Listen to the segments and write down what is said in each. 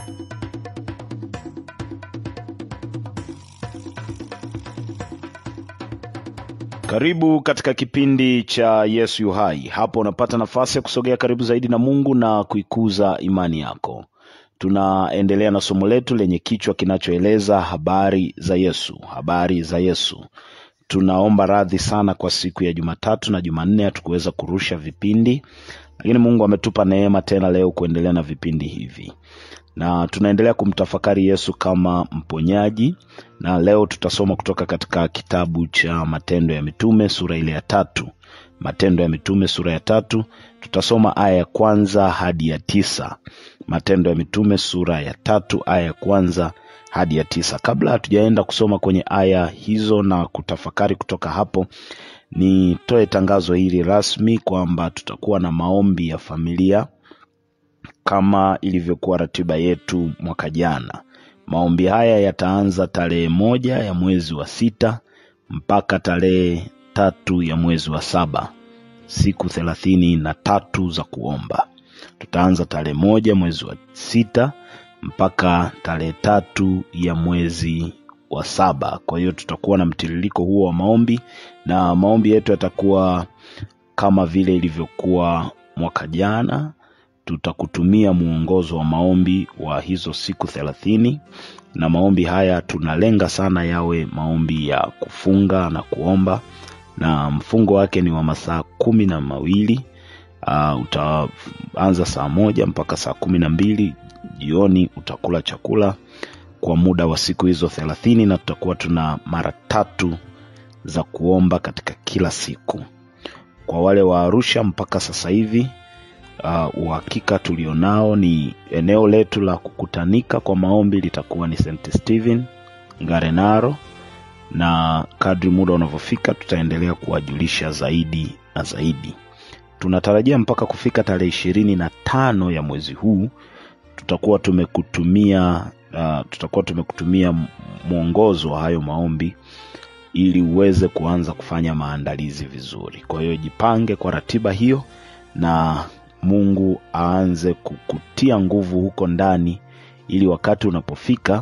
Karibu katika kipindi cha Yesu yu hai. Hapo unapata nafasi ya kusogea karibu zaidi na Mungu na kuikuza imani yako. Tunaendelea na somo letu lenye kichwa kinachoeleza habari za Yesu, habari za Yesu. Tunaomba radhi sana kwa siku ya Jumatatu na Jumanne hatukuweza kurusha vipindi, lakini Mungu ametupa neema tena leo kuendelea na vipindi hivi na tunaendelea kumtafakari Yesu kama mponyaji, na leo tutasoma kutoka katika kitabu cha Matendo ya Mitume sura ile ya tatu. Matendo ya Mitume sura ya tatu, tutasoma aya ya kwanza hadi ya tisa. Matendo ya Mitume sura ya tatu aya ya kwanza hadi ya tisa. Kabla hatujaenda kusoma kwenye aya hizo na kutafakari kutoka hapo, nitoe tangazo hili rasmi kwamba tutakuwa na maombi ya familia kama ilivyokuwa ratiba yetu mwaka jana. Maombi haya yataanza tarehe moja ya mwezi wa sita mpaka tarehe tatu ya mwezi wa saba, siku thelathini na tatu za kuomba. Tutaanza tarehe moja mwezi wa sita mpaka tarehe tatu ya mwezi wa saba. Kwa hiyo tutakuwa na mtiririko huo wa maombi, na maombi yetu yatakuwa kama vile ilivyokuwa mwaka jana tutakutumia mwongozo wa maombi wa hizo siku thelathini na maombi haya tunalenga sana yawe maombi ya kufunga na kuomba na mfungo wake ni wa masaa kumi na mawili uh, utaanza saa moja mpaka saa kumi na mbili jioni utakula chakula kwa muda wa siku hizo thelathini na tutakuwa tuna mara tatu za kuomba katika kila siku kwa wale wa arusha mpaka sasa hivi uh, uhakika tulionao ni eneo letu la kukutanika kwa maombi litakuwa ni St. Stephen Ngarenaro, na kadri muda unavyofika tutaendelea kuwajulisha zaidi na zaidi. Tunatarajia mpaka kufika tarehe ishirini na tano ya mwezi huu tutakuwa tumekutumia uh, tutakuwa tumekutumia mwongozo wa hayo maombi ili uweze kuanza kufanya maandalizi vizuri. Kwa hiyo jipange kwa ratiba hiyo na Mungu aanze kukutia nguvu huko ndani, ili wakati unapofika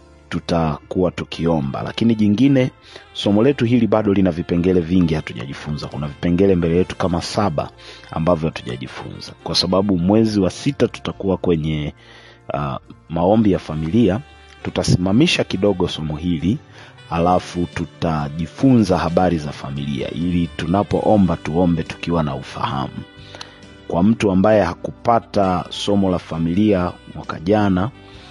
tutakuwa tukiomba. Lakini jingine, somo letu hili bado lina vipengele vingi hatujajifunza. Kuna vipengele mbele yetu kama saba ambavyo hatujajifunza, kwa sababu mwezi wa sita tutakuwa kwenye uh, maombi ya familia. Tutasimamisha kidogo somo hili alafu tutajifunza habari za familia, ili tunapoomba tuombe tukiwa na ufahamu kwa mtu ambaye hakupata somo la familia mwaka jana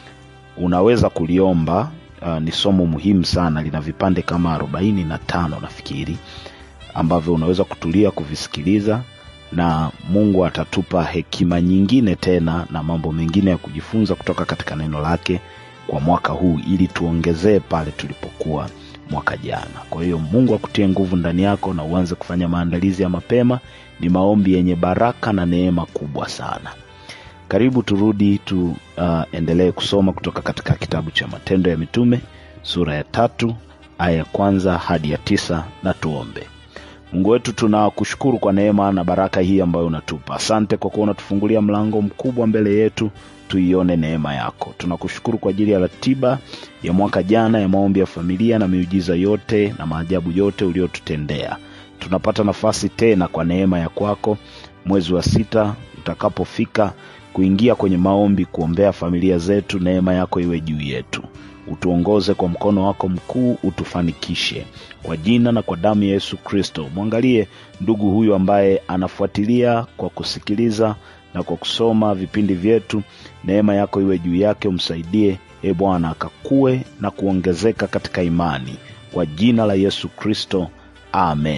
unaweza kuliomba uh, ni somo muhimu sana lina vipande kama arobaini na tano nafikiri ambavyo unaweza kutulia kuvisikiliza na mungu atatupa hekima nyingine tena na mambo mengine ya kujifunza kutoka katika neno lake kwa mwaka huu ili tuongezee pale tulipokuwa mwaka jana kwa hiyo mungu akutie nguvu ndani yako na uanze kufanya maandalizi ya mapema ni maombi yenye baraka na neema kubwa sana karibu turudi tuendelee uh, kusoma kutoka katika kitabu cha matendo ya mitume sura ya tatu aya ya kwanza hadi ya tisa na tuombe mungu wetu tunakushukuru kwa neema na baraka hii ambayo unatupa asante kwa kuwa unatufungulia mlango mkubwa mbele yetu tuione neema yako tunakushukuru kwa ajili ya ratiba ya mwaka jana ya maombi ya familia na miujiza yote na maajabu yote uliotutendea tunapata nafasi tena kwa neema ya kwako mwezi wa sita utakapofika kuingia kwenye maombi kuombea familia zetu neema yako iwe juu yetu utuongoze kwa mkono wako mkuu utufanikishe kwa jina na kwa damu ya yesu kristo mwangalie ndugu huyu ambaye anafuatilia kwa kusikiliza na kwa kusoma vipindi vyetu neema yako iwe juu yake umsaidie e bwana akakue na kuongezeka katika imani kwa jina la yesu kristo amen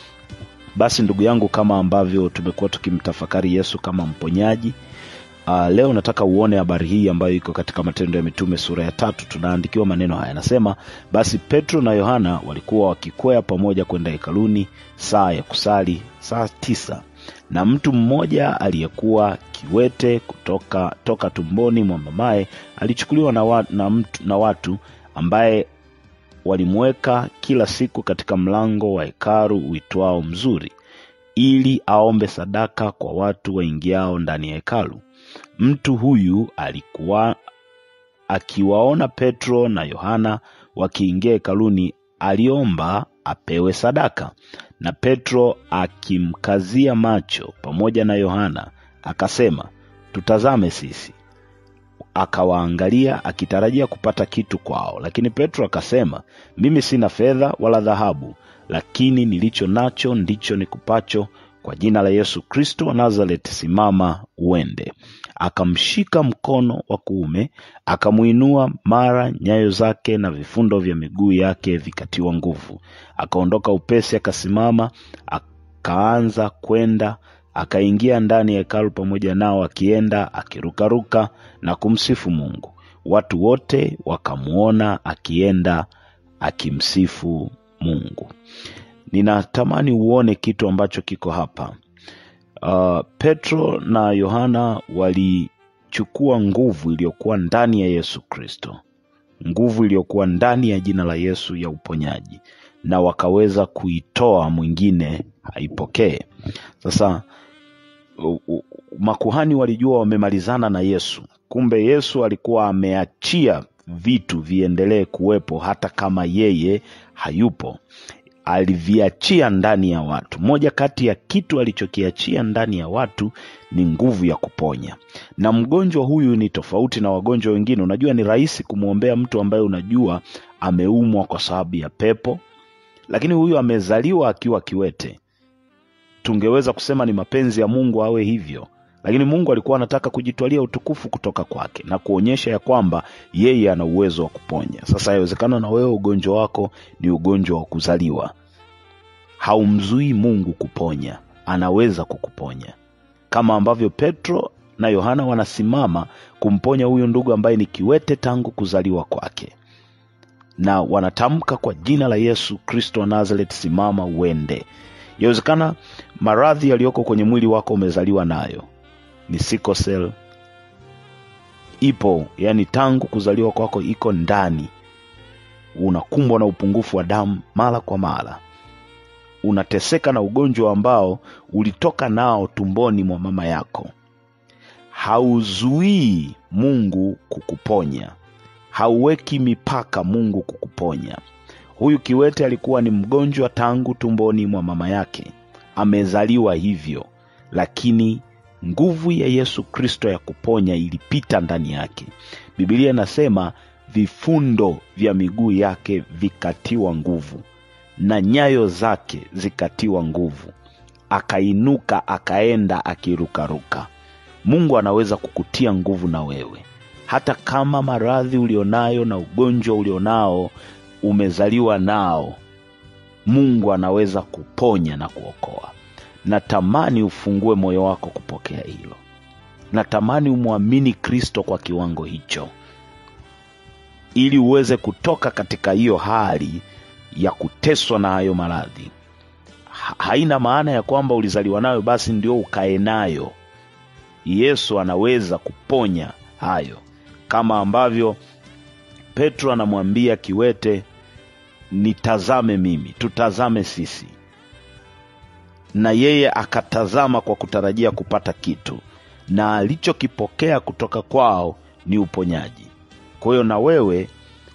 basi ndugu yangu kama ambavyo tumekuwa tukimtafakari yesu kama mponyaji uh, leo nataka uone habari hii ambayo iko katika matendo ya mitume sura ya tatu tunaandikiwa maneno haya anasema basi petro na yohana walikuwa wakikwea pamoja kwenda hekaluni saa ya kusali saa tisa na mtu mmoja aliyekuwa kiwete kutoka toka tumboni mwa mamaye alichukuliwa na, wa, na, mtu, na watu ambaye walimweka kila siku katika mlango wa hekaru uitwao mzuri ili aombe sadaka kwa watu waingiao ndani ya hekalu mtu huyu alikuwa akiwaona Petro na Yohana wakiingia hekaluni, aliomba apewe sadaka. Na Petro akimkazia macho pamoja na Yohana akasema, tutazame sisi. Akawaangalia akitarajia kupata kitu kwao, lakini Petro akasema, mimi sina fedha wala dhahabu, lakini nilicho nacho ndicho nikupacho. Kwa jina la Yesu Kristo wa Nazareti, simama uende. Akamshika mkono wa kuume, akamuinua, mara nyayo zake na vifundo vya miguu yake vikatiwa nguvu. Akaondoka upesi, akasimama, akaanza kwenda akaingia ndani ya hekalu pamoja nao, akienda akirukaruka na kumsifu Mungu. Watu wote wakamwona akienda akimsifu Mungu. Ninatamani uone kitu ambacho kiko hapa. Uh, Petro na Yohana walichukua nguvu iliyokuwa ndani ya Yesu Kristo, nguvu iliyokuwa ndani ya jina la Yesu ya uponyaji, na wakaweza kuitoa mwingine haipokee. Sasa u- u- makuhani walijua wamemalizana na Yesu, kumbe Yesu alikuwa ameachia vitu viendelee kuwepo hata kama yeye hayupo. Aliviachia ndani ya watu. Moja kati ya kitu alichokiachia ndani ya watu ni nguvu ya kuponya, na mgonjwa huyu ni tofauti na wagonjwa wengine. Unajua, ni rahisi kumwombea mtu ambaye unajua ameumwa kwa sababu ya pepo, lakini huyu amezaliwa akiwa kiwete tungeweza kusema ni mapenzi ya Mungu awe hivyo, lakini Mungu alikuwa anataka kujitwalia utukufu kutoka kwake na kuonyesha ya kwamba yeye ana uwezo wa kuponya. Sasa yawezekana na wewe ugonjwa wako ni ugonjwa wa kuzaliwa, haumzuii Mungu kuponya, anaweza kukuponya kama ambavyo Petro na Yohana wanasimama kumponya huyu ndugu ambaye ni kiwete tangu kuzaliwa kwake, na wanatamka kwa jina la Yesu Kristo wa Nazareth, simama uende. Yawezekana maradhi yaliyoko kwenye mwili wako umezaliwa nayo, ni sickle cell, ipo yani tangu kuzaliwa kwako iko ndani. Unakumbwa na upungufu wa damu mara kwa mara, unateseka na ugonjwa ambao ulitoka nao tumboni mwa mama yako. Hauzuii Mungu kukuponya, hauweki mipaka Mungu kukuponya. Huyu kiwete alikuwa ni mgonjwa tangu tumboni mwa mama yake, amezaliwa hivyo, lakini nguvu ya Yesu Kristo ya kuponya ilipita ndani yake. Biblia inasema vifundo vya miguu yake vikatiwa nguvu na nyayo zake zikatiwa nguvu, akainuka akaenda akirukaruka. Mungu anaweza kukutia nguvu na wewe, hata kama maradhi ulionayo na ugonjwa ulionao umezaliwa nao, Mungu anaweza kuponya na kuokoa. Natamani ufungue moyo wako kupokea hilo. Natamani umwamini Kristo kwa kiwango hicho, ili uweze kutoka katika hiyo hali ya kuteswa na hayo maradhi. Ha- Haina maana ya kwamba ulizaliwa nayo basi ndio ukae nayo. Yesu anaweza kuponya hayo, kama ambavyo Petro anamwambia kiwete, nitazame mimi, tutazame sisi, na yeye akatazama kwa kutarajia kupata kitu, na alichokipokea kutoka kwao ni uponyaji. Kwa hiyo na wewe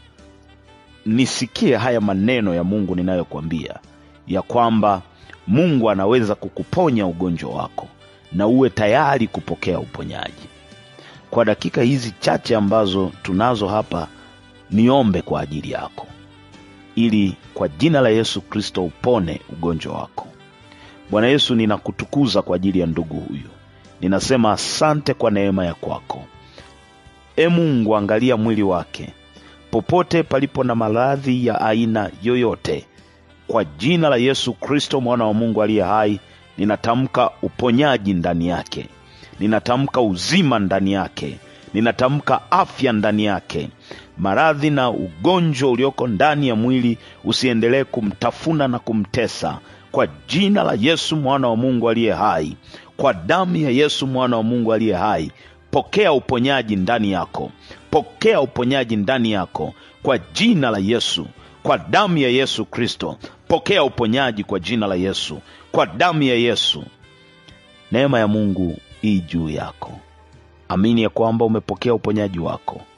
nisikie haya maneno ya Mungu ninayokwambia ya kwamba Mungu anaweza kukuponya ugonjwa wako na uwe tayari kupokea uponyaji. Kwa dakika hizi chache ambazo tunazo hapa, niombe kwa ajili yako ili kwa jina la Yesu Kristo upone ugonjwa wako. Bwana Yesu, ninakutukuza kwa ajili ya ndugu huyu, ninasema asante kwa neema ya kwako. E Mungu, angalia mwili wake popote palipo na maradhi ya aina yoyote, kwa jina la Yesu Kristo mwana wa Mungu aliye hai, ninatamka uponyaji ndani yake, ninatamka uzima ndani yake, ninatamka afya ndani yake. Maradhi na ugonjwa ulioko ndani ya mwili usiendelee kumtafuna na kumtesa, kwa jina la Yesu mwana wa Mungu aliye hai, kwa damu ya Yesu mwana wa Mungu aliye hai, pokea uponyaji ndani yako, pokea uponyaji ndani yako kwa jina la Yesu, kwa damu ya Yesu Kristo, pokea uponyaji kwa jina la Yesu, kwa damu ya Yesu. Neema ya Mungu ii juu yako. Amini ya kwamba umepokea uponyaji wako